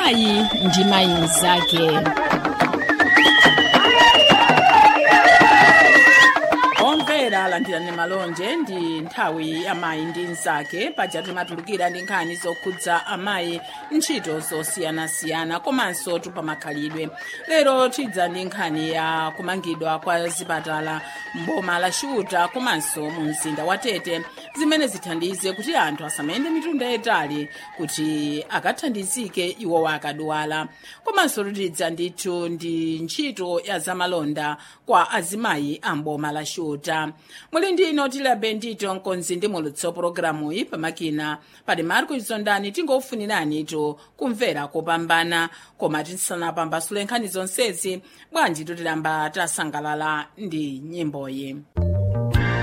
mayi ndi mayi mnzake omvera alandirani malonje ndi nthawi ya mayi ndi mnzake paja timatulukira ndi nkhani zokhudza amayi ntchito zosiyanasiyana komanso tupamakhalidwe lero tidza ndi nkhani ya kumangidwa kwa zipatala mboma la shuta komanso mu mzinda wa tete zimene zithandize kuti anthu asamayende mitunda yayitali kuti akathandizike iwowa akadwala komanso tidza ndithu ndi ntchito ya zamalonda kwa azimayi a mboma la shuta muli ndi ino tilabe ndito mkonzi ndi mulutso pologalamu iyi pamakina pali marko izondani tingofunirani ito kumvera kopambana koma tisanapambasule nkhani zonsezi bwanji tutilamba tasangalala ndi nyimboyi